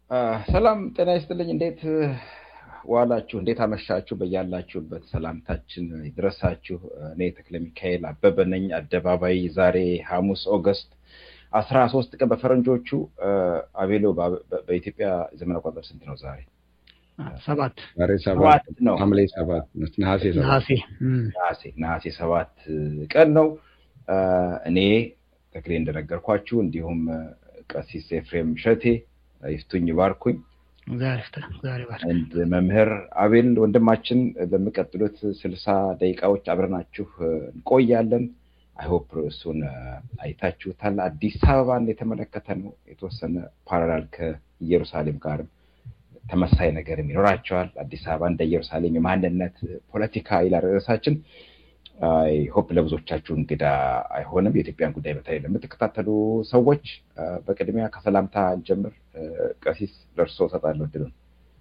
ሰላም ጤና ይስጥልኝ። እንዴት ዋላችሁ? እንዴት አመሻችሁ? በያላችሁበት ሰላምታችን ይድረሳችሁ። እኔ ተክለ ሚካኤል አበበ ነኝ። አደባባይ ዛሬ ሐሙስ ኦገስት አስራ ሶስት ቀን በፈረንጆቹ አቤሎ በኢትዮጵያ ዘመን አቆጣጠር ስንት ነው ዛሬ? ሰባት ዛሬ ሰባት ሰባት ነው። ሐምሌ ሰባት ነሐሴ ሰባት ነሐሴ እም፣ ነሐሴ ነሐሴ ሰባት ቀን ነው። እኔ ተክሌ እንደነገርኳችሁ እንዲሁም ቀሲስ ኤፍሬም ሸቴ ይፍቱኝ ባርኩኝ እግዚአብሔር ይፍታ፣ እግዚአብሔር ይባርክ። አንድ መምህር አቤል ወንድማችን በሚቀጥሉት ስልሳ ደቂቃዎች አብረናችሁ እንቆያለን። አይሆፕ ርዕሱን አይታችሁታል። አዲስ አበባን የተመለከተ ነው። የተወሰነ ፓራላል ከኢየሩሳሌም ጋርም ተመሳይ ነገርም ይኖራቸዋል። አዲስ አበባ እንደ ኢየሩሳሌም የማንነት ፖለቲካ ይላል ርዕሳችን። አይ ሆፕ ለብዙዎቻችሁ እንግዳ አይሆንም። የኢትዮጵያን ጉዳይ በተለይ ለምትከታተሉ ሰዎች አ፣ በቅድሚያ ከሰላምታ እንጀምር። አ፣ ቀሲስ ደርሶ እሰጣለሁ እድሉን።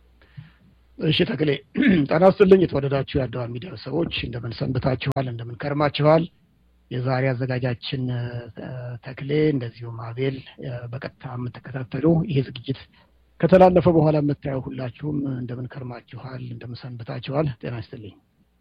እሺ ተክሌ ጤና ይስጥልኝ። የተወደዳችሁ የአድዋ ሚዲያ ሰዎች እንደምን ሰንብታችኋል? እንደምን ከርማችኋል? የዛሬ አዘጋጃችን እ፣ ተክሌ እንደዚሁም አቤል እ፣ በቀጥታ የምትከታተሉ ይሄ ዝግጅት ከተላለፈ በኋላ የምታየው ሁላችሁም እንደምን ከርማችኋል? እንደምን ሰንብታችኋል? ጤና ይስጥልኝ።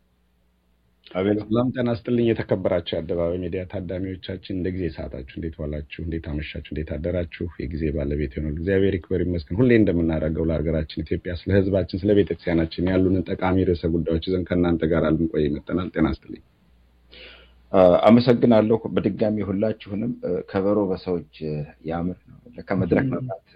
አቤል ሰላም ጤና ይስጥልኝ። የተከበራችሁ የአደባባይ ሚዲያ ታዳሚዎቻችን እንደ ጊዜ ሰዓታችሁ እንዴት ዋላችሁ? እንዴት አመሻችሁ? እንዴት አደራችሁ? የጊዜ ባለቤት የሆነው እግዚአብሔር ይክበር ይመስገን። ሁሌ እንደምናደርገው ለሀገራችን ኢትዮጵያ፣ ስለ ሕዝባችን፣ ስለ ቤተክርስቲያናችን ያሉንን ጠቃሚ ርዕሰ ጉዳዮች ይዘን ከእናንተ ጋር ልንቆይ ይመጠናል። ጤና ይስጥልኝ። አ፣ አመሰግናለሁ በድጋሚ ሁላችሁንም። አ፣ ከበሮ በሰዎች አ፣ ያምር ነው። ለካ መድረክ መምራት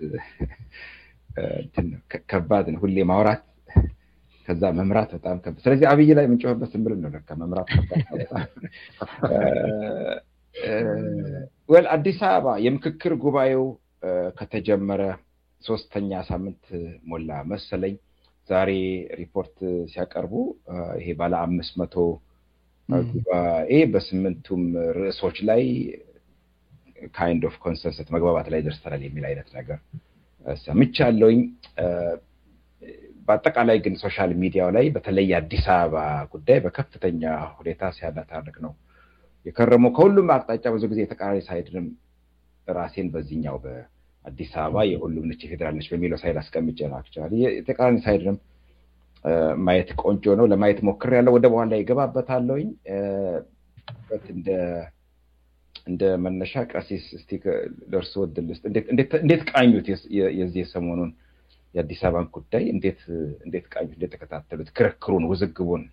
አ፣ እንትን ነው፣ ከ- ከባድ ነው። ሁሌ ማውራት ከዛ መምራት በጣም ከባድ። ስለዚህ አብይ ላይ የምንጮህበት ዝም ብለን ነው። ለካ መምራት ከባድ ነው በጣም። አ፣ አ፣ ወል አዲስ አበባ የምክክር ጉባኤው አ፣ ከተጀመረ ሶስተኛ ሳምንት ሞላ መሰለኝ። ዛሬ ሪፖርት ሲያቀርቡ አ፣ ይሄ ባለ አምስት መቶ ጉባኤ በስምንቱም ርዕሶች ላይ ካይንድ ኦፍ ኮንሰንሰስ መግባባት ላይ ደርሰናል የሚል አይነት ነገር እ፣ ሰምቻለሁኝ። እ፣ በአጠቃላይ ግን ሶሻል ሚዲያው ላይ በተለይ የአዲስ አበባ ጉዳይ በከፍተኛ ሁኔታ ሲያነታርክ ነው የከረመው። ከሁሉም አቅጣጫ ብዙ ጊዜ የተቃራኒ ሳይድንም ራሴን በዚህኛው በአዲስ አበባ የሁሉም ነች የፌዴራል ነች በሚለው ሳይድ አስቀምጬ ነው። አክቹዋሊ የተቃራኒ ሳይድንም እ፣ ማየት ቆንጆ ነው። ለማየት ሞክሬያለሁ። ወደ በኋላ ይገባበታለሁኝ። እ፣ በት እንደ እንደ መነሻ ቀሲስ እስቲ ከ- ለእርስዎ እድል ልስጥ። እንዴት- እንዴት እንዴት ቃኙት? የስ- የ- የዚህ የሰሞኑን የአዲስ አበባን ጉዳይ እንዴት እንዴት ቃኙት? እንዴት ተከታተሉት? ክርክሩን፣ ውዝግቡን?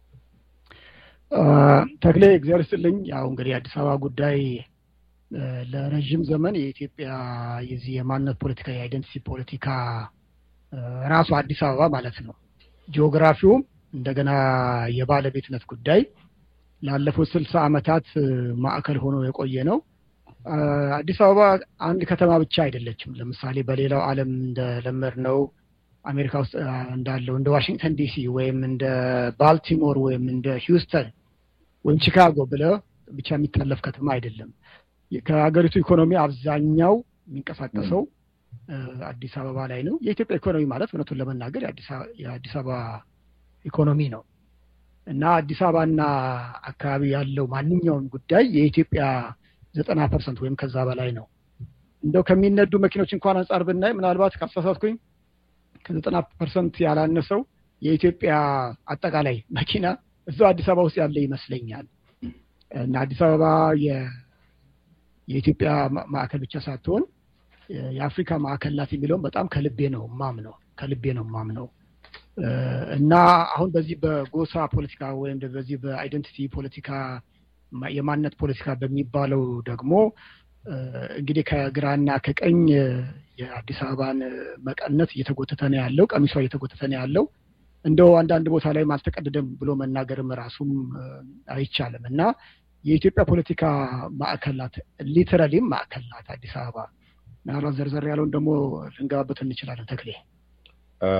አ፣ ተክሌ እግዚአብሔር ይስጥልኝ። ያው እንግዲህ የአዲስ አበባ ጉዳይ እ፣ ለረዥም ዘመን የኢትዮጵያ የዚህ የማንነት ፖለቲካ የአይደንቲቲ ፖለቲካ እ፣ ራሱ አዲስ አበባ ማለት ነው ጂኦግራፊውም እንደገና የባለቤትነት ጉዳይ ላለፉት ስልሳ ዓመታት እ፣ ማዕከል ሆኖ የቆየ ነው። አ፣ አዲስ አበባ አንድ ከተማ ብቻ አይደለችም። ለምሳሌ በሌላው ዓለም እንደለመድነው አሜሪካ ውስጥ አ፣ እንዳለው እንደ ዋሽንግተን ዲሲ ወይም እንደ ባልቲሞር ወይም እንደ ሂውስተን ወይም ቺካጎ ብለህ ብቻ የሚታለፍ ከተማ አይደለም። ከሀገሪቱ ኢኮኖሚ አብዛኛው የሚንቀሳቀሰው እ፣ አዲስ አበባ ላይ ነው። የኢትዮጵያ ኢኮኖሚ ማለት እውነቱን ለመናገር የአዲስ አበባ- የአዲስ አበባ ኢኮኖሚ ነው እና አዲስ አበባና አካባቢ ያለው ማንኛውም ጉዳይ የኢትዮጵያ ዘጠና ፐርሰንት ወይም ከዛ በላይ ነው። እንደው ከሚነዱ መኪኖች እንኳን አንጻር ብናይ ምናልባት ካሳሳትኩኝ ከዘጠና ፐርሰንት ያላነሰው የኢትዮጵያ አጠቃላይ መኪና እዛው አዲስ አበባ ውስጥ ያለ ይመስለኛል። እና አዲስ አበባ የ- የኢትዮጵያ ማ- ማዕከል ብቻ ሳትሆን የ- የአፍሪካ ማዕከል ናት የሚለውን በጣም ከልቤ ነው ማምነው ከልቤ ነው ማምነው እ፣ እና አሁን በዚህ በጎሳ ፖለቲካ ወይም ደ- በዚህ በአይደንቲቲ ፖለቲካ ማ- የማንነት ፖለቲካ በሚባለው ደግሞ እ፣ እንግዲህ ከግራና ከቀኝ እ፣ የአዲስ አበባን እ፣ መቀነት እየተጎተተ ነው ያለው፣ ቀሚሷ እየተጎተተ ነው ያለው። እንደው አንዳንድ ቦታ ላይም አልተቀደደም ብሎ መናገርም ራሱም እ፣ አይቻልም እና የኢትዮጵያ ፖለቲካ ማዕከል ናት፣ ሊተራሊም ማዕከል ናት አዲስ አበባ። ምናልባት ዘርዘር ያለውን ደግሞ ልንገባበት እንችላለን። ተክሌ እ፣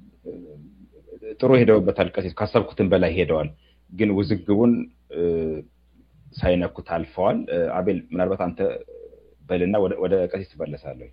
ጥሩ ሄደውበታል ቀሲስ። ካሰብኩትን በላይ ሄደዋል። ግን ውዝግቡን እ፣ ሳይነኩት አልፈዋል። እ፣ አቤል ምናልባት አንተ በልና ወደ ወደ ቀሲስ ትመለሳለሁ።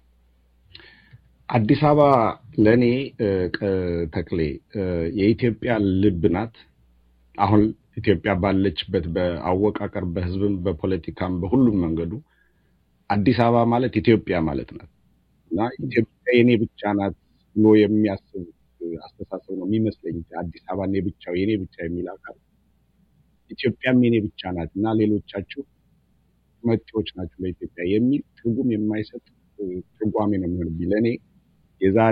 አዲስ አበባ ለእኔ እ፣ ቀ- ተክሌ እ፣ የኢትዮጵያ ልብ ናት። አሁን ኢትዮጵያ ባለችበት በአወቃቀር በሕዝብም በፖለቲካም በሁሉም መንገዱ አዲስ አበባ ማለት ኢትዮጵያ ማለት ናት። እና ኢትዮጵያ የኔ ብቻ ናት ብሎ የሚያስብ አስተሳሰብ ነው የሚመስለኝ። አዲስ አበባ የኔ ብቻው የኔ ብቻ የሚል አካል ኢትዮጵያም የኔ ብቻ ናት እና ሌሎቻችሁ መጤዎች ናቸው ለኢትዮጵያ የሚል ትርጉም የማይሰጥ ትርጓሜ ነው የሚሆንብኝ ለእኔ የዛሬ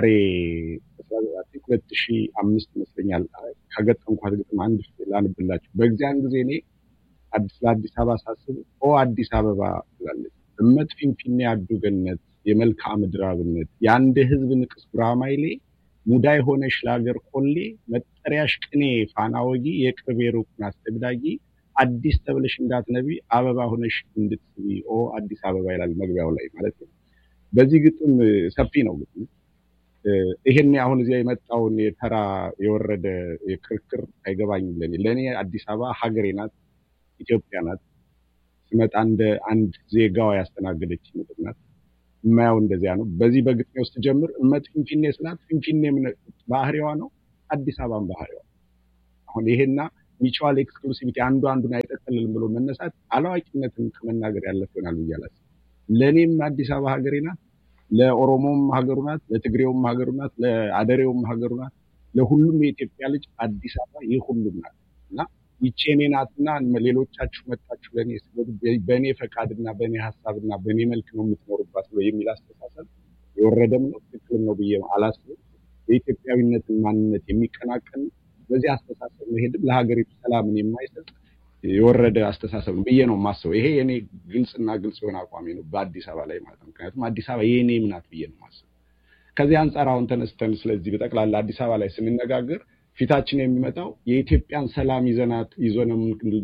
ሁለት ሺህ አምስት ይመስለኛል ከገጠምኳት ግጥም አንድ ላንብላችሁ። በዚያን ጊዜ እኔ ለአዲስ አበባ ሳስብ ኦ አዲስ አበባ ትላለች እመት ፊንፊኔ አዱ ገነት የመልክዓ ምድር አብነት የአንድ ህዝብ ንቅስ ጉራማይሌ ሙዳይ ሆነሽ ለሀገር ኮሌ መጠሪያሽ ቅኔ ፋና ወጊ የቅርብ የሩቅን አስተግዳጊ አዲስ ተብለሽ እንዳትነቢ አበባ ሆነሽ እንድትስቢ ኦ አዲስ አበባ ይላል መግቢያው ላይ ማለት ነው። በዚህ ግጥም ሰፊ ነው ግጥም ይሄን አሁን እዚያ የመጣውን የተራ የወረደ የክርክር አይገባኝም። ለኔ ለእኔ አዲስ አበባ ሀገሬ ናት፣ ኢትዮጵያ ናት። ስመጣ እንደ አንድ ዜጋዋ ያስተናገደች ምድር ናት። የማየው እንደዚያ ነው። በዚህ በግጥሜ ውስጥ ጀምር እመት ፊንፊኔ ስላት ፊንፊኔ ባህሪዋ ነው፣ አዲስ አበባን ባህሪዋ አሁን ይሄና ሚቹዋል ኤክስክሉሲቪቲ አንዱ አንዱን አይጠቀልልም ብሎ መነሳት አላዋቂነትን ከመናገር ያለፍ ይሆናል ብዬ አላስብም። ለእኔም አዲስ አበባ ሀገሬ ናት፣ ለኦሮሞም ሀገሩ ናት፣ ለትግሬውም ሀገሩ ናት፣ ለአደሬውም ሀገሩ ናት። ለሁሉም የኢትዮጵያ ልጅ አዲስ አበባ ይህ ሁሉም ናት እና ይቼ እኔ ናትና ሌሎቻችሁ መጣችሁ ለእኔ በእኔ ፈቃድና በእኔ ሀሳብና በእኔ መልክ ነው የምትኖሩባት ብሎ የሚል አስተሳሰብ የወረደም ነው ትክክልም ነው ብዬ አላስብም። የኢትዮጵያዊነትን ማንነት የሚቀናቀን በዚህ አስተሳሰብ መሄድም ለሀገሪቱ ሰላምን የማይሰጥ የወረደ አስተሳሰብ ነው ብዬ ነው የማስበው። ይሄ የኔ ግልጽና ግልጽ የሆነ አቋሜ ነው በአዲስ አበባ ላይ ማለት ነው። ምክንያቱም አዲስ አበባ የኔም ናት ብዬ ነው የማስበው። ከዚህ አንጻር አሁን ተነስተን ስለዚህ በጠቅላላ አዲስ አበባ ላይ ስንነጋገር ፊታችን የሚመጣው የኢትዮጵያን ሰላም ይዘናት ይዞ ነው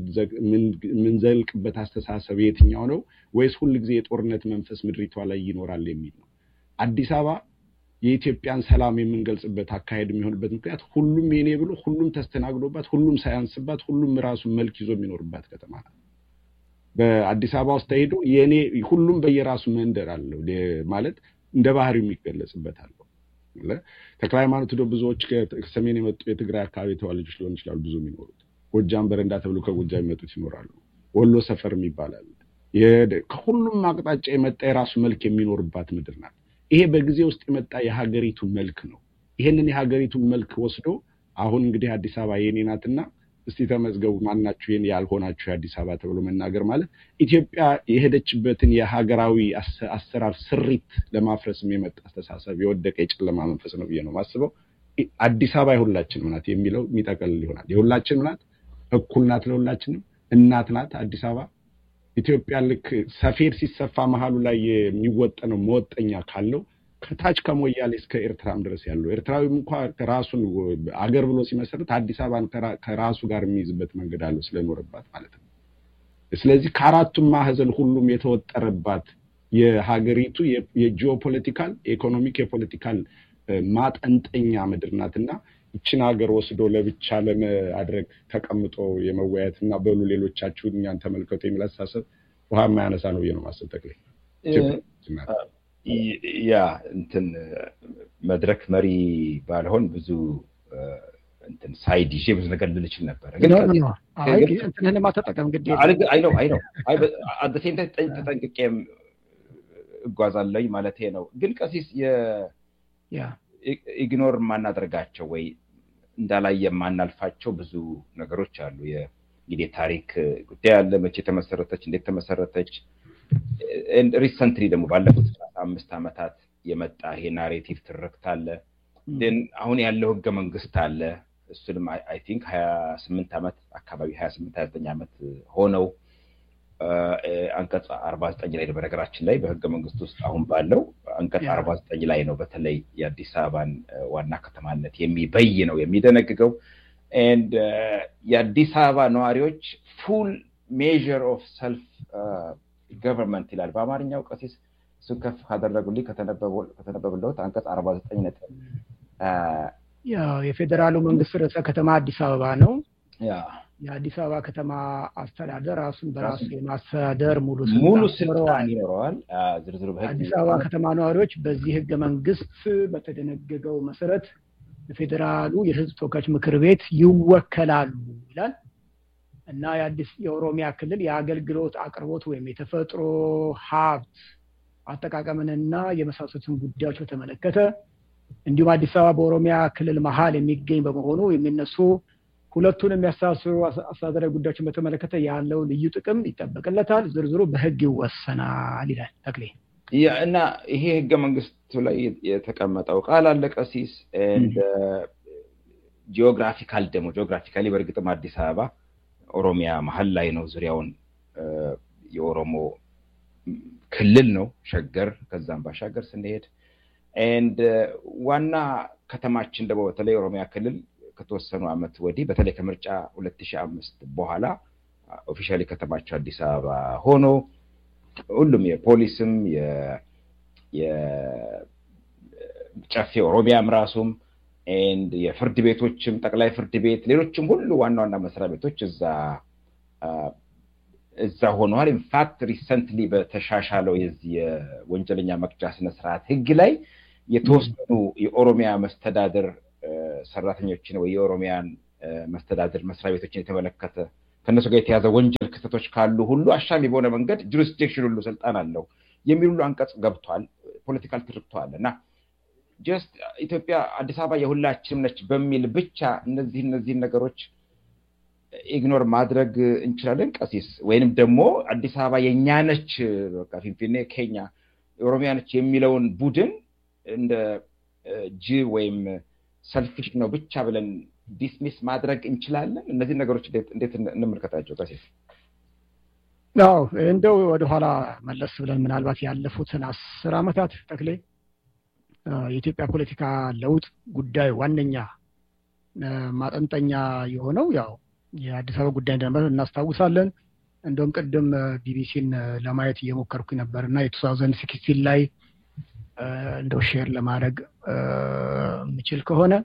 የምንዘልቅበት አስተሳሰብ የትኛው ነው ወይስ ሁልጊዜ የጦርነት መንፈስ ምድሪቷ ላይ ይኖራል የሚል ነው። አዲስ አበባ የኢትዮጵያን ሰላም የምንገልጽበት አካሄድ የሚሆንበት ምክንያት ሁሉም የኔ ብሎ ሁሉም ተስተናግዶባት ሁሉም ሳያንስባት ሁሉም ራሱን መልክ ይዞ የሚኖርባት ከተማ ናት። በአዲስ አበባ ውስጥ ተሄዶ የኔ ሁሉም በየራሱ መንደር አለው ማለት እንደ ባህሪው የሚገለጽበት አለው። ተክለ ሃይማኖት ዶ ብዙዎች ከሰሜን የመጡ የትግራይ አካባቢ ተወላጆች ሊሆን ይችላሉ። ብዙ የሚኖሩት ጎጃም በረንዳ ተብሎ ከጎጃም የሚመጡት ይኖራሉ። ወሎ ሰፈር ይባላል። ከሁሉም አቅጣጫ የመጣ የራሱ መልክ የሚኖርባት ምድር ናት። ይሄ በጊዜ ውስጥ የመጣ የሀገሪቱ መልክ ነው። ይሄንን የሀገሪቱን መልክ ወስዶ አሁን እንግዲህ አዲስ አበባ የኔ ናትና እስቲ ተመዝገቡ ማናችሁ ይህን ያልሆናችሁ የአዲስ አበባ ተብሎ መናገር ማለት ኢትዮጵያ የሄደችበትን የሀገራዊ አሰራር ስሪት ለማፍረስም የመጣ አስተሳሰብ የወደቀ የጨለማ መንፈስ ነው ብዬ ነው ማስበው። አዲስ አበባ የሁላችንም ናት የሚለው የሚጠቀልል ይሆናል። የሁላችንም ናት፣ እኩል ናት፣ ለሁላችንም እናት ናት አዲስ አበባ። ኢትዮጵያ ልክ ሰፌድ ሲሰፋ መሀሉ ላይ የሚወጠነው መወጠኛ ካለው ከታች ከሞያሌ እስከ ኤርትራም ድረስ ያለው ኤርትራዊም እንኳ ራሱን አገር ብሎ ሲመሰረት አዲስ አበባን ከራሱ ጋር የሚይዝበት መንገድ አለው ስለኖረባት ማለት ነው። ስለዚህ ከአራቱም ማዕዘን ሁሉም የተወጠረባት የሀገሪቱ የጂኦፖለቲካል የኢኮኖሚክ፣ የፖለቲካል ማጠንጠኛ ምድር ናት እና ይችን ሀገር ወስዶ ለብቻ ለማድረግ ተቀምጦ የመወያየት እና በሉ ሌሎቻችሁ እኛን ተመልከቱ የሚል አስተሳሰብ ውሃ የማያነሳ ነው ብዬ ነው ማሰብ ጠቅላይ ያ እንትን መድረክ መሪ ባልሆን ብዙ እንትን ሳይድ ይዤ ብዙ ነገር ልል እችል ነበረ። እንትንህን ማተጠቀም ግድ አይ ነው አይ ነው አደሴም ተጠንቅቄም እጓዛለኝ ማለት ነው። ግን ቀሲስ ኢግኖር የማናደርጋቸው ወይ እንዳላይ የማናልፋቸው ብዙ ነገሮች አሉ። እንግዲህ ታሪክ ጉዳይ አለ። መቼ ተመሰረተች፣ እንዴት ተመሰረተች፣ ሪሰንትሊ ደግሞ ባለፉት አምስት ዓመታት የመጣ ይሄ ናሬቲቭ ትርክት አለ። አሁን ያለው ህገ መንግስት አለ። እሱንም አይ ቲንክ ሀያ ስምንት ዓመት አካባቢ ሀያ ስምንት ሀያ ዘጠኝ ዓመት ሆነው አንቀጽ አርባ ዘጠኝ ላይ በነገራችን ላይ በህገ መንግስት ውስጥ አሁን ባለው አንቀጽ አርባ ዘጠኝ ላይ ነው በተለይ የአዲስ አበባን ዋና ከተማነት የሚበይ ነው የሚደነግገው ኤንድ የአዲስ አበባ ነዋሪዎች ፉል ሜዥር ኦፍ ሰልፍ ገቨርንመንት ይላል በአማርኛው ቀሲስ እሱን ከፍ ካደረጉልኝ ከተነበብለት አንቀጽ አርባ ዘጠኝ ነጥብ ያው የፌዴራሉ መንግስት ርዕሰ ከተማ አዲስ አበባ ነው። የአዲስ አበባ ከተማ አስተዳደር ራሱን በራሱ የማስተዳደር ሙሉ ሙሉ ስልጣን ይኖረዋል። ዝርዝሩ አዲስ አበባ ከተማ ነዋሪዎች በዚህ ህገ መንግስት በተደነገገው መሰረት በፌዴራሉ የህዝብ ተወካዮች ምክር ቤት ይወከላሉ ይላል እና የአዲስ የኦሮሚያ ክልል የአገልግሎት አቅርቦት ወይም የተፈጥሮ ሀብት አጠቃቀምንና የመሳሰሉትን ጉዳዮች በተመለከተ እንዲሁም አዲስ አበባ በኦሮሚያ ክልል መሀል የሚገኝ በመሆኑ የሚነሱ ሁለቱን የሚያስተሳስሩ አስተዳደራዊ ጉዳዮችን በተመለከተ ያለው ልዩ ጥቅም ይጠበቅለታል። ዝርዝሩ በህግ ይወሰናል ይላል ተክሌ። እና ይሄ ህገ መንግስቱ ላይ የተቀመጠው ቃል አለ ቀሲስ ጂኦግራፊካል ደግሞ ጂኦግራፊካሊ በእርግጥም አዲስ አበባ ኦሮሚያ መሀል ላይ ነው። ዙሪያውን የኦሮሞ ክልል ነው ሸገር። ከዛም ባሻገር ስንሄድ ኤንድ ዋና ከተማችን ደግሞ በተለይ ኦሮሚያ ክልል ከተወሰኑ ዓመት ወዲህ በተለይ ከምርጫ ሁለት ሺህ አምስት በኋላ ኦፊሻሊ ከተማቸው አዲስ አበባ ሆኖ ሁሉም የፖሊስም የጨፌ ኦሮሚያም ራሱም ኤንድ የፍርድ ቤቶችም ጠቅላይ ፍርድ ቤት ሌሎችም ሁሉ ዋና ዋና መስሪያ ቤቶች እዛ እዛ ሆነዋል። ኢንፋክት ሪሰንትሊ በተሻሻለው የዚህ የወንጀለኛ መቅጫ ስነስርዓት ህግ ላይ የተወሰኑ የኦሮሚያ መስተዳደር ሰራተኞችን ወይ የኦሮሚያን መስተዳደር መስሪያ ቤቶችን የተመለከተ ከእነሱ ጋር የተያዘ ወንጀል ክስተቶች ካሉ ሁሉ አሻሚ በሆነ መንገድ ጁሪስዲክሽን ሁሉ ስልጣን አለው የሚል ሁሉ አንቀጽ ገብቷል። ፖለቲካል ትርክተዋል እና ጀስት ኢትዮጵያ አዲስ አበባ የሁላችንም ነች በሚል ብቻ እነዚህ እነዚህን ነገሮች ኢግኖር ማድረግ እንችላለን ቀሲስ? ወይንም ደግሞ አዲስ አበባ የእኛ ነች በቃ ፊንፊኔ ኬኛ የኦሮሚያ ነች የሚለውን ቡድን እንደ ጅብ ወይም ሰልፊሽ ነው ብቻ ብለን ዲስሚስ ማድረግ እንችላለን? እነዚህ ነገሮች እንዴት እንመልከታቸው ቀሲስ? አዎ እንደው ወደኋላ መለስ ብለን ምናልባት ያለፉትን አስር ዓመታት ተክሌ የኢትዮጵያ ፖለቲካ ለውጥ ጉዳይ ዋነኛ ማጠንጠኛ የሆነው ያው የአዲስ አበባ ጉዳይ እንደነበር እናስታውሳለን። እንደውም ቅድም ቢቢሲን ለማየት እየሞከርኩ ነበር እና የቱ ታውዘንድ ሲክስቲን ላይ እንደው ሼር ለማድረግ የምችል ከሆነ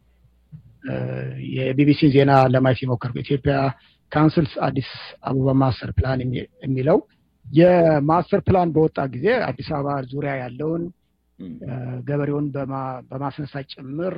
የቢቢሲን ዜና ለማየት የሞከርኩ ኢትዮጵያ ካውንስልስ አዲስ አበባ ማስተር ፕላን የሚለው የማስተር ፕላን በወጣ ጊዜ አዲስ አበባ ዙሪያ ያለውን ገበሬውን በማስነሳት ጭምር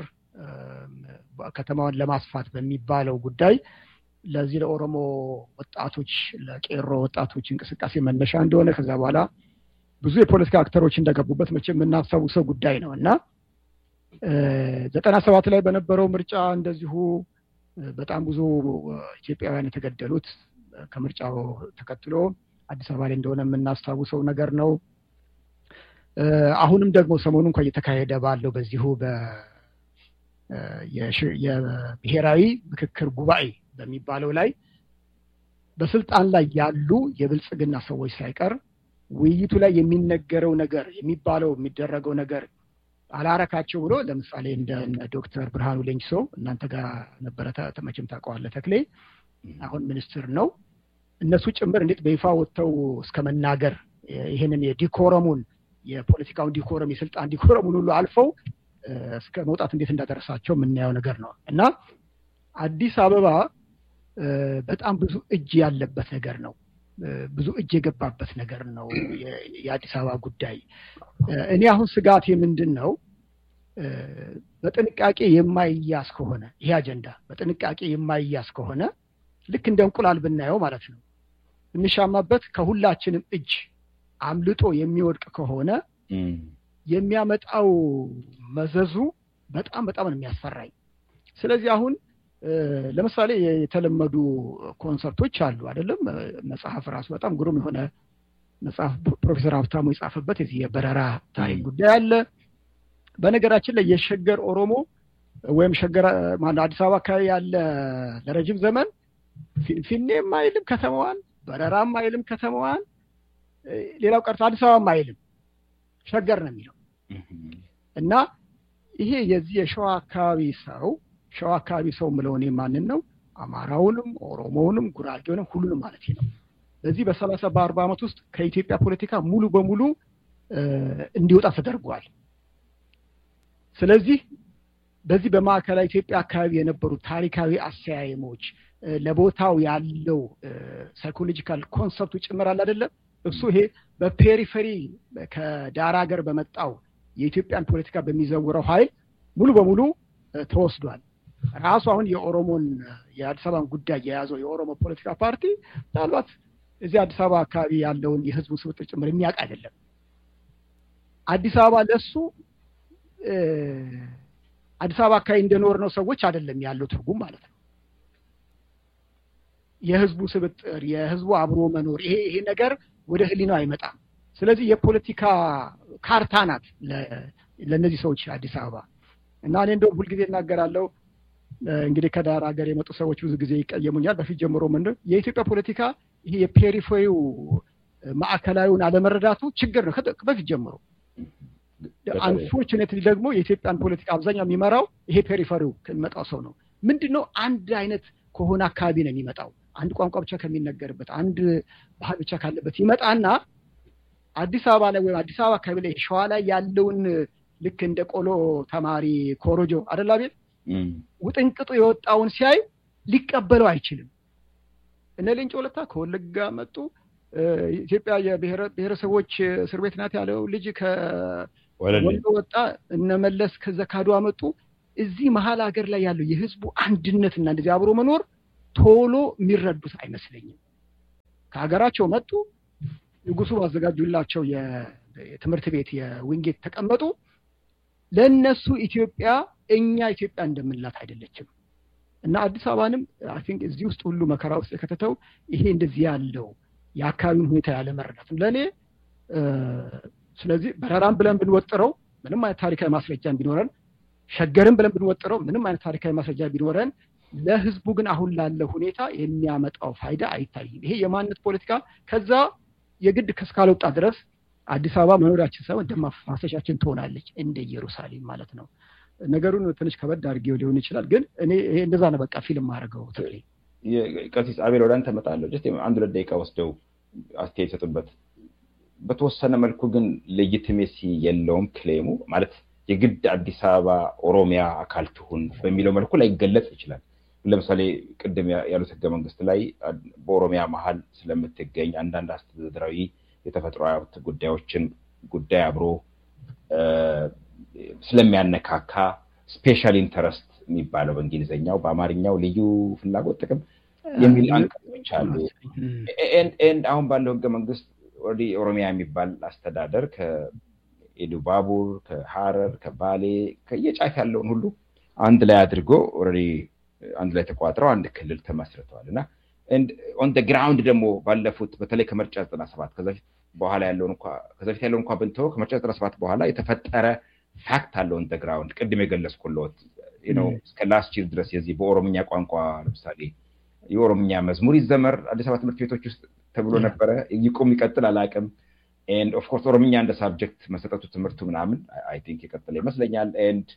ከተማውን ለማስፋት በሚባለው ጉዳይ ለዚህ ለኦሮሞ ወጣቶች ለቄሮ ወጣቶች እንቅስቃሴ መነሻ እንደሆነ ከዛ በኋላ ብዙ የፖለቲካ አክተሮች እንደገቡበት መቼ የምናስታውሰው ጉዳይ ነው እና ዘጠና ሰባት ላይ በነበረው ምርጫ እንደዚሁ በጣም ብዙ ኢትዮጵያውያን የተገደሉት ከምርጫው ተከትሎ አዲስ አበባ ላይ እንደሆነ የምናስታውሰው ነገር ነው። አሁንም ደግሞ ሰሞኑ እንኳ እየተካሄደ ባለው በዚሁ የብሔራዊ ምክክር ጉባኤ በሚባለው ላይ በስልጣን ላይ ያሉ የብልጽግና ሰዎች ሳይቀር ውይይቱ ላይ የሚነገረው ነገር የሚባለው የሚደረገው ነገር አላረካቸው ብሎ ለምሳሌ እንደ ዶክተር ብርሃኑ ሌንጅሶ እናንተ ጋር ነበረ መቼም ታውቀዋለህ ተክሌ፣ አሁን ሚኒስትር ነው። እነሱ ጭምር እንዴት በይፋ ወጥተው እስከ መናገር ይህንን የዲኮረሙን የፖለቲካውን ዲኮረም የስልጣን ዲኮረሙን ሁሉ አልፈው እስከ መውጣት እንዴት እንዳደረሳቸው የምናየው ነገር ነው እና አዲስ አበባ በጣም ብዙ እጅ ያለበት ነገር ነው። ብዙ እጅ የገባበት ነገር ነው የአዲስ አበባ ጉዳይ። እኔ አሁን ስጋቴ ምንድን ነው? በጥንቃቄ የማይያዝ ከሆነ ይሄ አጀንዳ በጥንቃቄ የማይያዝ ከሆነ ልክ እንደ እንቁላል ብናየው ማለት ነው እንሻማበት ከሁላችንም እጅ አምልጦ የሚወድቅ ከሆነ የሚያመጣው መዘዙ በጣም በጣም ነው የሚያስፈራኝ። ስለዚህ አሁን ለምሳሌ የተለመዱ ኮንሰርቶች አሉ አይደለም። መጽሐፍ ራሱ በጣም ግሩም የሆነ መጽሐፍ ፕሮፌሰር ሀብታሙ የጻፈበት የዚህ የበረራ ታሪክ ጉዳይ አለ። በነገራችን ላይ የሸገር ኦሮሞ ወይም ሸገር ማነው አዲስ አበባ አካባቢ ያለ ለረጅም ዘመን ፊንፊኔም አይልም ከተማዋን፣ በረራም አይልም ከተማዋን፣ ሌላው ቀርቶ አዲስ አበባም አይልም ሸገር ነው የሚለው እና ይሄ የዚህ የሸዋ አካባቢ ሰው ሸዋ አካባቢ ሰው ምለው እኔ ማንን ነው? አማራውንም፣ ኦሮሞውንም፣ ጉራጌውንም ሁሉንም ማለት ነው። በዚህ በሰላሳ በአርባ ዓመት ውስጥ ከኢትዮጵያ ፖለቲካ ሙሉ በሙሉ እንዲወጣ ተደርጓል። ስለዚህ በዚህ በማዕከላዊ ኢትዮጵያ አካባቢ የነበሩ ታሪካዊ አሰያየሞች ለቦታው ያለው ሳይኮሎጂካል ኮንሰፕቱ ጭምር አለ አይደለም። እሱ ይሄ በፔሪፌሪ ከዳር ሀገር በመጣው የኢትዮጵያን ፖለቲካ በሚዘውረው ኃይል ሙሉ በሙሉ ተወስዷል። ራሱ አሁን የኦሮሞን የአዲስ አበባን ጉዳይ የያዘው የኦሮሞ ፖለቲካ ፓርቲ ምናልባት እዚህ አዲስ አበባ አካባቢ ያለውን የህዝቡን ስብጥር ጭምር የሚያውቅ አይደለም። አዲስ አበባ ለሱ አዲስ አበባ አካባቢ እንደኖር ነው ሰዎች አይደለም ያለው ትርጉም ማለት ነው። የህዝቡ ስብጥር፣ የህዝቡ አብሮ መኖር ይሄ ይሄ ነገር ወደ ህሊናው አይመጣም። ስለዚህ የፖለቲካ ካርታ ናት ለእነዚህ ሰዎች አዲስ አበባ እና እኔ እንደውም ሁልጊዜ እናገራለሁ። እንግዲህ ከዳር ሀገር የመጡ ሰዎች ብዙ ጊዜ ይቀየሙኛል። በፊት ጀምሮ ምንድን የኢትዮጵያ ፖለቲካ ይሄ የፔሪፌሪው ማዕከላዊውን አለመረዳቱ ችግር ነው በፊት ጀምሮ። አንፎርቹኔትሊ ደግሞ የኢትዮጵያን ፖለቲካ አብዛኛው የሚመራው ይሄ ፔሪፈሪው ከሚመጣው ሰው ነው። ምንድን ነው አንድ አይነት ከሆነ አካባቢ ነው የሚመጣው። አንድ ቋንቋ ብቻ ከሚነገርበት፣ አንድ ባህል ብቻ ካለበት ይመጣና አዲስ አበባ ላይ ወይም አዲስ አበባ አካባቢ ላይ ሸዋ ላይ ያለውን ልክ እንደ ቆሎ ተማሪ ኮሮጆ አደላ ቤት ውጥንቅጡ የወጣውን ሲያይ ሊቀበለው አይችልም። እነ ሌንጮ ለታ ከወለጋ መጡ። ኢትዮጵያ የብሔረሰቦች እስር ቤት ናት ያለው ልጅ ከወሎ ወጣ። እነ መለስ ከዛ ካድዋ መጡ። እዚህ መሀል ሀገር ላይ ያለው የህዝቡ አንድነትና እንደዚህ አብሮ መኖር ቶሎ የሚረዱት አይመስለኝም። ከሀገራቸው መጡ። ንጉሱ ባዘጋጁላቸው የትምህርት ቤት የዊንጌት ተቀመጡ። ለእነሱ ኢትዮጵያ እኛ ኢትዮጵያ እንደምንላት አይደለችም። እና አዲስ አበባንም አይ ቲንክ እዚህ ውስጥ ሁሉ መከራ ውስጥ የከተተው ይሄ እንደዚህ ያለው የአካባቢውን ሁኔታ ያለ መረዳት ነው ለእኔ። ስለዚህ በረራም ብለን ብንወጥረው ምንም አይነት ታሪካዊ ማስረጃ ቢኖረን፣ ሸገርም ብለን ብንወጥረው ምንም አይነት ታሪካዊ ማስረጃ ቢኖረን፣ ለህዝቡ ግን አሁን ላለ ሁኔታ የሚያመጣው ፋይዳ አይታይም። ይሄ የማንነት ፖለቲካ ከዛ የግድ እስካልወጣ ድረስ አዲስ አበባ መኖሪያችን ሳይሆን ደም ማፍሰሻችን ትሆናለች እንደ ኢየሩሳሌም ማለት ነው። ነገሩን ትንሽ ከበድ አድርጌው ሊሆን ይችላል፣ ግን እኔ ይሄ እንደዛ ነው በቃ ፊልም ማድረገው ትግሌ። ቀሲስ አቤል ወደ አንተ እመጣለሁ። ጀስት አንድ ሁለት ደቂቃ ወስደው አስተያየት ይሰጡበት። በተወሰነ መልኩ ግን ሌጂቲሜሲ የለውም ክሌሙ ማለት የግድ አዲስ አበባ ኦሮሚያ አካል ትሁን በሚለው መልኩ ላይገለጽ ይችላል። ለምሳሌ ቅድም ያሉት ህገ መንግስት ላይ በኦሮሚያ መሀል ስለምትገኝ አንዳንድ አስተዳደራዊ የተፈጥሮ ሀብት ጉዳዮችን ጉዳይ አብሮ ስለሚያነካካ ስፔሻል ኢንተረስት የሚባለው በእንግሊዝኛው በአማርኛው ልዩ ፍላጎት ጥቅም የሚል አንቀጾች አሉ። ኤንድ አሁን ባለው ህገ መንግስት ኦልሬዲ ኦሮሚያ የሚባል አስተዳደር ከኢሉባቡር፣ ከሀረር፣ ከባሌ ከየጫፍ ያለውን ሁሉ አንድ ላይ አድርጎ ኦልሬዲ አንድ ላይ ተቋጥረው አንድ ክልል ተመስርተዋል እና ኦን ደ ግራውንድ ደግሞ ባለፉት በተለይ ከምርጫ ዘጠና ሰባት ከዛ ፊት በኋላ ያለውን እንኳ ከዛ ፊት ያለውን እንኳ ብንተወው ከምርጫ ዘጠና ሰባት በኋላ የተፈጠረ ፋክት አለ ኦን ደ ግራውንድ ቅድም የገለጽኩለት ነው። እስከ ላስት ይር ድረስ የዚህ በኦሮምኛ ቋንቋ ለምሳሌ የኦሮምኛ መዝሙር ይዘመር አዲስ አበባ ትምህርት ቤቶች ውስጥ ተብሎ ነበረ። ይቁም ይቀጥል አላውቅም። ኤንድ ኦፍኮርስ ኦሮምኛ እንደ ሳብጀክት መሰጠቱ ትምህርቱ ምናምን አይ ቲንክ የቀጠለ ይመስለኛል። ኤንድ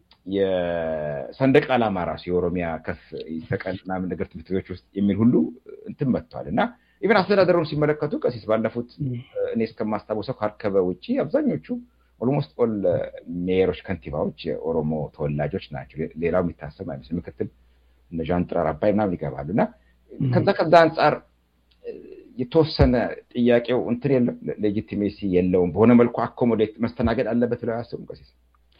የሰንደቅ ዓላማ ራሱ የኦሮሚያ ከፍ ይሰቀል ምናምን ነገር ትምህርት ቤቶች ውስጥ የሚል ሁሉ እንትን መጥቷል እና ኢቨን አስተዳደሩን ሲመለከቱ ቀሲስ ባለፉት እኔ እስከማስታወሰው ካርከበ ውጭ አብዛኞቹ ኦልሞስት ኦል ሜየሮች፣ ከንቲባዎች የኦሮሞ ተወላጆች ናቸው። ሌላው የሚታሰብ አይመስል ምክትል እነ ዣንጥራር አባይ ምናምን ይገባሉ እና ከዛ ከዛ አንጻር የተወሰነ ጥያቄው እንትን የለም ሌጂቲሜሲ የለውም። በሆነ መልኩ አኮሞዴት መስተናገድ አለበት ብለው አያስቡም ቀሲስ?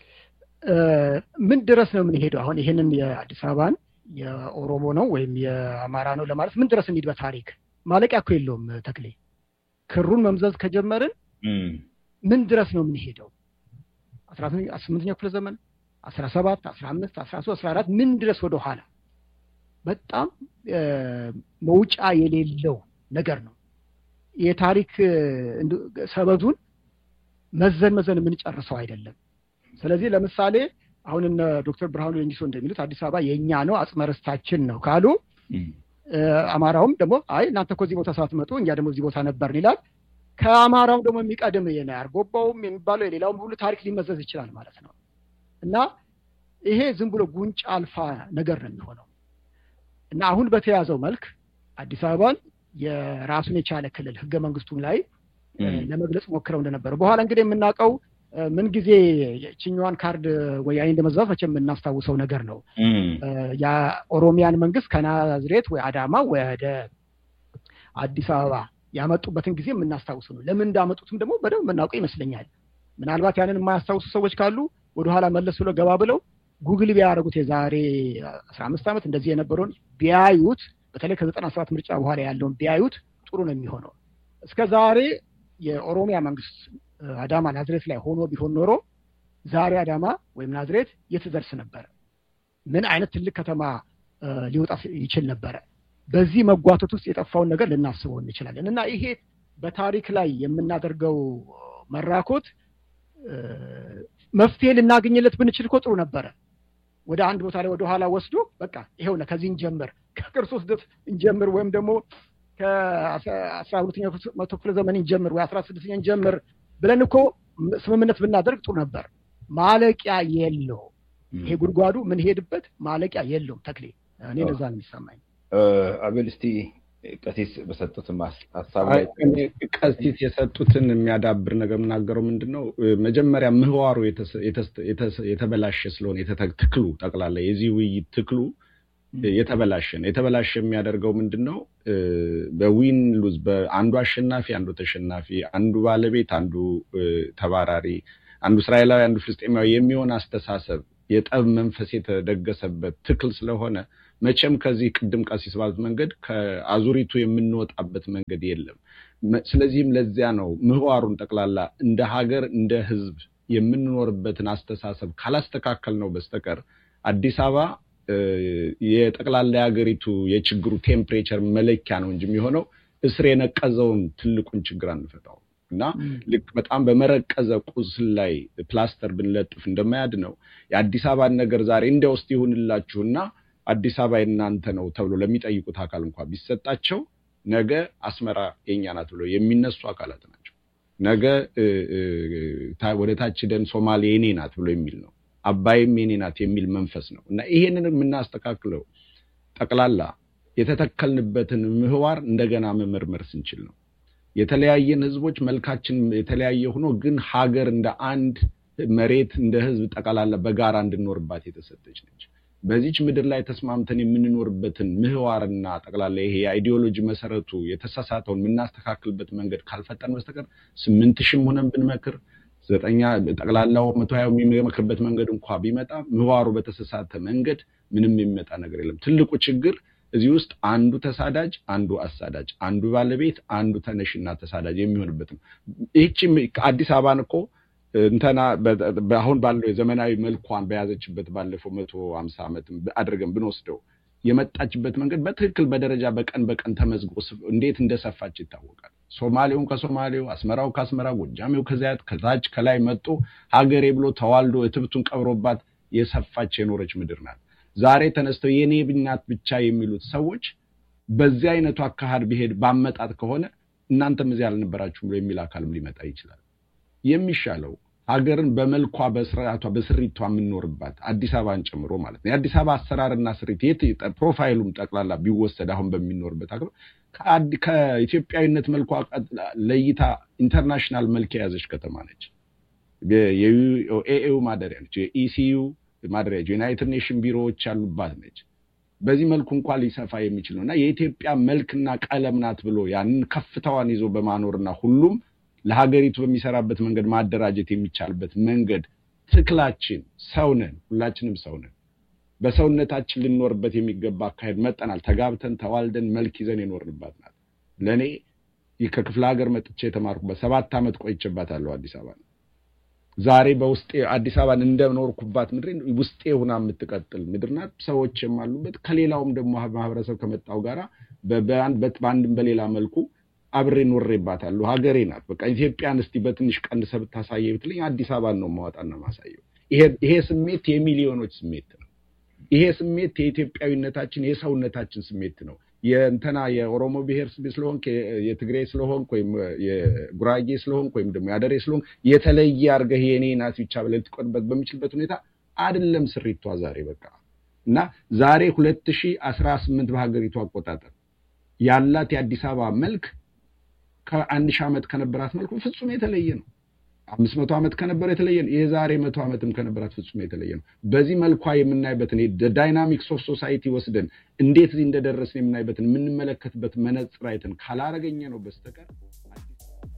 ምን ድረስ ነው የምንሄደው? አሁን ይህንን የአዲስ አበባን የኦሮሞ ነው ወይም የአማራ ነው ለማለት ምን ድረስ እንሂድ? በታሪክ ማለቂያ እኮ የለውም ተክሌ። ክሩን መምዘዝ ከጀመርን ምን ድረስ ነው የምንሄደው? አስራ ስምንተኛው ክፍለ ዘመን አስራ ሰባት አስራ አምስት አስራ ሶስት አስራ አራት ምን ድረስ ወደኋላ በጣም መውጫ የሌለው ነገር ነው። የታሪክ ሰበዙን መዘን መዘን የምንጨርሰው አይደለም። ስለዚህ ለምሳሌ አሁን እነ ዶክተር ብርሃኑ ሌንጂሶ እንደሚሉት አዲስ አበባ የእኛ ነው አጽመ ርስታችን ነው ካሉ፣ አማራውም ደግሞ አይ እናንተ እኮ እዚህ ቦታ ሳትመጡ እኛ ደግሞ እዚህ ቦታ ነበርን ይላል። ከአማራውም ደግሞ የሚቀድም አርጎባውም የሚባለው የሌላውም ሁሉ ታሪክ ሊመዘዝ ይችላል ማለት ነው እና ይሄ ዝም ብሎ ጉንጭ አልፋ ነገር ነው የሚሆነው እና አሁን በተያዘው መልክ አዲስ አበባን የራሱን የቻለ ክልል ህገ መንግስቱም ላይ ለመግለጽ ሞክረው እንደነበረ በኋላ እንግዲህ የምናውቀው ምን ጊዜ ችኛዋን ካርድ ወያኔ እንደመዛት መቼም የምናስታውሰው ነገር ነው። የኦሮሚያን መንግስት ከናዝሬት ወይ አዳማ ወደ አዲስ አበባ ያመጡበትን ጊዜ የምናስታውሰው ነው። ለምን እንዳመጡትም ደግሞ በደንብ የምናውቀው ይመስለኛል። ምናልባት ያንን የማያስታውሱ ሰዎች ካሉ ወደኋላ መለስ ብሎ ገባ ብለው ጉግል ቢያደርጉት የዛሬ አስራ አምስት ዓመት እንደዚህ የነበረውን ቢያዩት በተለይ ከዘጠና ሰባት ምርጫ በኋላ ያለውን ቢያዩት ጥሩ ነው የሚሆነው። እስከ ዛሬ የኦሮሚያ መንግስት አዳማ ናዝሬት ላይ ሆኖ ቢሆን ኖሮ ዛሬ አዳማ ወይም ናዝሬት የት ደርስ ነበረ? ምን አይነት ትልቅ ከተማ ሊወጣ ይችል ነበረ? በዚህ መጓተት ውስጥ የጠፋውን ነገር ልናስበው እንችላለን እና ይሄ በታሪክ ላይ የምናደርገው መራኮት መፍትሄ ልናገኝለት ብንችል እኮ ጥሩ ነበረ። ወደ አንድ ቦታ ላይ ወደኋላ ወስዶ በቃ ይኸውና ከዚህ እንጀምር፣ ከክርስቶስ ልደት እንጀምር፣ ወይም ደግሞ ከአስራ ሁለተኛው መቶ ክፍለ ዘመን እንጀምር ወይ አስራ ስድስተኛ እንጀምር ብለን እኮ ስምምነት ብናደርግ ጥሩ ነበር። ማለቂያ የለው ይሄ ጉድጓዱ ምን ሄድበት ማለቂያ የለውም። ተክሌ እኔ ነዛ ነው የሚሰማኝ። አቤል እስቲ ቀሲስ በሰጡት ሀሳብ ላይ ቀሲስ የሰጡትን የሚያዳብር ነገር የምናገረው ምንድን ነው? መጀመሪያ ምህዋሩ የተበላሸ ስለሆነ ትክሉ ጠቅላላ የዚህ ውይይት ትክሉ የተበላሸ ነው። የተበላሸ የሚያደርገው ምንድን ነው? በዊን ሉዝ በአንዱ አሸናፊ፣ አንዱ ተሸናፊ፣ አንዱ ባለቤት፣ አንዱ ተባራሪ፣ አንዱ እስራኤላዊ፣ አንዱ ፍልስጤማዊ የሚሆን አስተሳሰብ የጠብ መንፈስ የተደገሰበት ትክል ስለሆነ መቼም ከዚህ ቅድም ቀሲስ ባሉት መንገድ ከአዙሪቱ የምንወጣበት መንገድ የለም። ስለዚህም ለዚያ ነው ምህዋሩን ጠቅላላ እንደ ሀገር እንደ ሕዝብ የምንኖርበትን አስተሳሰብ ካላስተካከል ነው በስተቀር አዲስ አበባ የጠቅላላ የሀገሪቱ የችግሩ ቴምፕሬቸር መለኪያ ነው እንጂ የሚሆነው እስር የነቀዘውን ትልቁን ችግር አንፈታው እና ልክ በጣም በመረቀዘ ቁስል ላይ ፕላስተር ብንለጥፍ እንደማያድ ነው የአዲስ አበባን ነገር ዛሬ እንደ ውስጥ ይሁንላችሁና አዲስ አበባ የእናንተ ነው ተብሎ ለሚጠይቁት አካል እንኳ ቢሰጣቸው ነገ አስመራ የኛ ናት ብሎ የሚነሱ አካላት ናቸው። ነገ ወደ ታች ደን ሶማሌ የኔ ናት ብሎ የሚል ነው። አባይም የኔ ናት የሚል መንፈስ ነው እና ይሄንን የምናስተካክለው ጠቅላላ የተተከልንበትን ምህዋር እንደገና መመርመር ስንችል ነው። የተለያየን ህዝቦች መልካችን የተለያየ ሆኖ ግን ሀገር እንደ አንድ መሬት እንደ ህዝብ ጠቅላላ በጋራ እንድንኖርባት የተሰጠች ነች። በዚች ምድር ላይ ተስማምተን የምንኖርበትን ምህዋርና ጠቅላላ ይሄ የአይዲዮሎጂ መሰረቱ የተሳሳተውን የምናስተካክልበት መንገድ ካልፈጠን በስተቀር ስምንት ሺህም ሆነን ብንመክር ዘጠኛ ጠቅላላው መቶ ሀያው የሚመክርበት መንገድ እንኳ ቢመጣ ምህዋሩ በተሳሳተ መንገድ ምንም የሚመጣ ነገር የለም። ትልቁ ችግር እዚህ ውስጥ አንዱ ተሳዳጅ፣ አንዱ አሳዳጅ፣ አንዱ ባለቤት፣ አንዱ ተነሽና ተሳዳጅ የሚሆንበት ነው። ይህቺ አዲስ አበባን እኮ እንተና አሁን ባለው የዘመናዊ መልኳን በያዘችበት ባለፈው መቶ ሀምሳ ዓመት አድርገን ብንወስደው የመጣችበት መንገድ በትክክል በደረጃ በቀን በቀን ተመዝግቦ እንዴት እንደሰፋች ይታወቃል። ሶማሌውን ከሶማሌው፣ አስመራው ከአስመራ፣ ጎጃሜው ከዚያ ከታች ከላይ መጦ ሀገሬ ብሎ ተዋልዶ እትብቱን ቀብሮባት የሰፋች የኖረች ምድር ናት። ዛሬ ተነስተው የኔ ብናት ብቻ የሚሉት ሰዎች በዚህ አይነቱ አካሄድ ቢሄድ ባመጣት ከሆነ እናንተም እዚህ አልነበራችሁም ብሎ የሚል አካልም ሊመጣ ይችላል። የሚሻለው ሀገርን በመልኳ በስርዓቷ በስሪቷ የምንኖርባት አዲስ አበባን ጨምሮ ማለት ነው። የአዲስ አበባ አሰራርና ስሪት የት ፕሮፋይሉም ጠቅላላ ቢወሰድ አሁን በሚኖርበት ሀገር ከኢትዮጵያዊነት መልኳ ለይታ ኢንተርናሽናል መልክ የያዘች ከተማ ነች። የኤኤው ማደሪያ ነች። የኢሲዩ ማደሪያ ዩናይትድ ኔሽን ቢሮዎች ያሉባት ነች። በዚህ መልኩ እንኳን ሊሰፋ የሚችል ነው እና የኢትዮጵያ መልክና ቀለም ናት ብሎ ያንን ከፍታዋን ይዞ በማኖርና ሁሉም ለሀገሪቱ በሚሰራበት መንገድ ማደራጀት የሚቻልበት መንገድ ትክላችን ሰው ነን፣ ሁላችንም ሰው ነን። በሰውነታችን ልንኖርበት የሚገባ አካሄድ መጠናል። ተጋብተን ተዋልደን መልክ ይዘን የኖርንባት ናት። ለእኔ ከክፍለ ሀገር መጥቼ የተማርኩበት ሰባት ዓመት ቆይቼባታለሁ አዲስ አበባ ዛሬ በውስጤ አዲስ አበባን እንደኖርኩባት ምድር ውስጤ ሁና የምትቀጥል ምድር ናት። ሰዎች የማሉበት ከሌላውም ደግሞ ማህበረሰብ ከመጣው ጋራ በአንድም በሌላ መልኩ አብሬ ኖሬባታለሁ። ሀገሬ ናት። በቃ ኢትዮጵያን እስቲ በትንሽ ቀንሰ ብታሳየ ብትለኝ አዲስ አበባን ነው ማወጣና ማሳየው። ይሄ ስሜት የሚሊዮኖች ስሜት ነው። ይሄ ስሜት የኢትዮጵያዊነታችን የሰውነታችን ስሜት ነው። የእንተና የኦሮሞ ብሔር ስለሆንክ የትግሬ ስለሆንክ ወይም የጉራጌ ስለሆንክ ወይም ደግሞ የአደሬ ስለሆንክ የተለየ አድርገህ የኔ ናት ብቻ ብለህ ልትቆጥበት በሚችልበት ሁኔታ አይደለም ስሪቷ ዛሬ በቃ እና ዛሬ ሁለት ሺህ አስራ ስምንት በሀገሪቱ አቆጣጠር ያላት የአዲስ አበባ መልክ ከአንድ ሺህ ዓመት ከነበራት መልኩ ፍጹም የተለየ ነው። አምስት መቶ ዓመት ከነበረ የተለየ ነው። የዛሬ መቶ ዓመትም ከነበራት ፍጹም የተለየ ነው። በዚህ መልኳ የምናይበትን ዳይናሚክስ ኦፍ ሶሳይቲ ወስደን እንዴት እዚህ እንደደረስን የምናይበትን የምንመለከትበት መነጽር አይተን ካላረገኘ ነው በስተቀር